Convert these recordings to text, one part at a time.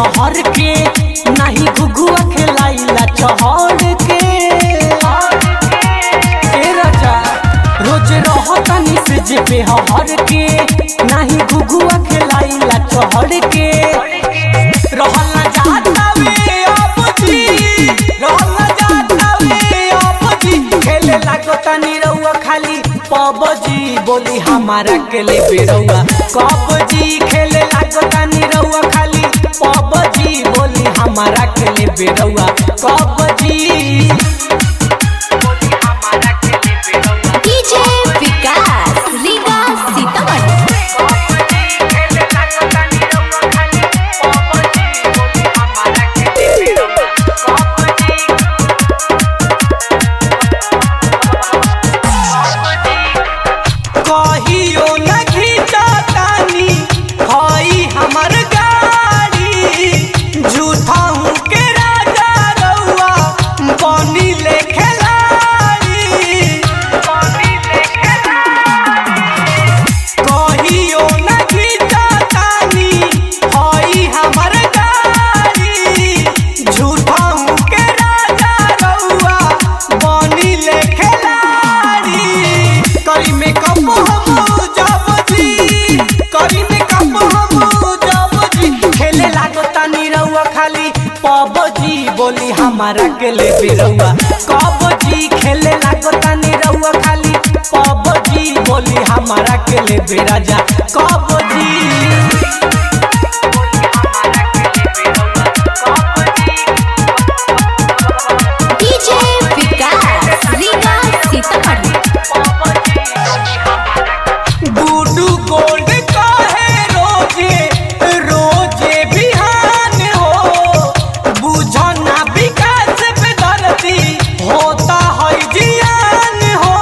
हर के नहीं घुघुआ खेलाइला चहर के ए राजा रोज रहतनी से जे पे हर के नहीं घुघुआ खेलाइला चहर के रहल ना जाता वे अब जी रहल ना जाता वे अब जी खेले लागो तनी रउआ खाली पबजी बोली हमारा के ले बेरउआ कबजी खेले लागो तनी रउआ खाली पबजी बोली हमारा के ले बेरउआ कबजी बोली हमारा के ले बेरउआ डीजे विकास रीगा सीतामढ़ी खेले लागो तनी रउआ खाली पबजी बोली हमारा के ले बेरउआ कबजी कहियो न घिचतानी हई हमर गाड़ी झूठाऊ के राजा रउआ बनी ले खेलाड़ी बनी ले कहियो न घिचतानी हई हमर गाड़ी झूठाऊ के राजा रउआ बनी ले खेलाड़ी करी में कम हम जब जी करी में कम हम जब जी खेले लागो तानी रउआ खाली पबजी बोली हमारा के ले बेरउआ कबजी खेले लागो तानी रउआ खाली पबजी बोली हमारा के ले बेराजा कबजी डीजे विकास रीगा सीतामढ़ी गुडू गोल्ड काहे रोजे रोजे बिहान हो बुझो ना विकास पे धरती होता है जियान हो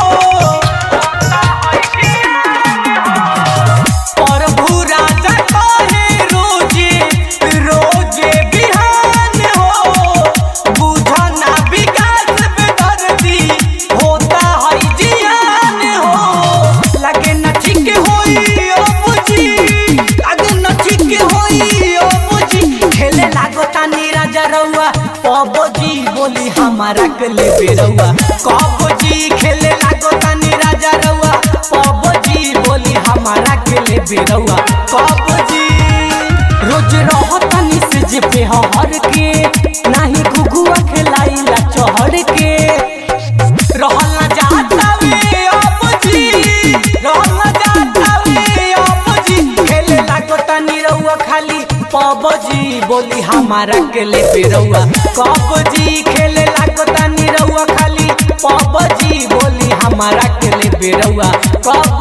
प्रभु राजा काहे रोजे रोजे बिहान हो बुझो ना विकास पे धरती होता है जियान हो लगे न ठीक होई ओ बुझी लगे न ठीक होई ओ बुझी खेले लागो तानी राजा रउआ पबजी बोली हमारा के ले बेरउआ कबजी खेले लागो तानी राजा रउआ पबजी बोली हमारा के ले बेरउआ कबजी रोज रहतनी से जे पे हर के नाही घुघुआ खेलाइला चहर के रहल ना जाता वे अब जी रहल ना जाता वे अब जी खेले लागो तनी रउआ खाली पबजी बोली हमारा के ले बेरउआ कबजी खेले लागो तनी रउआ खाली पबजी बोली हमारा के ले बेरउआ कब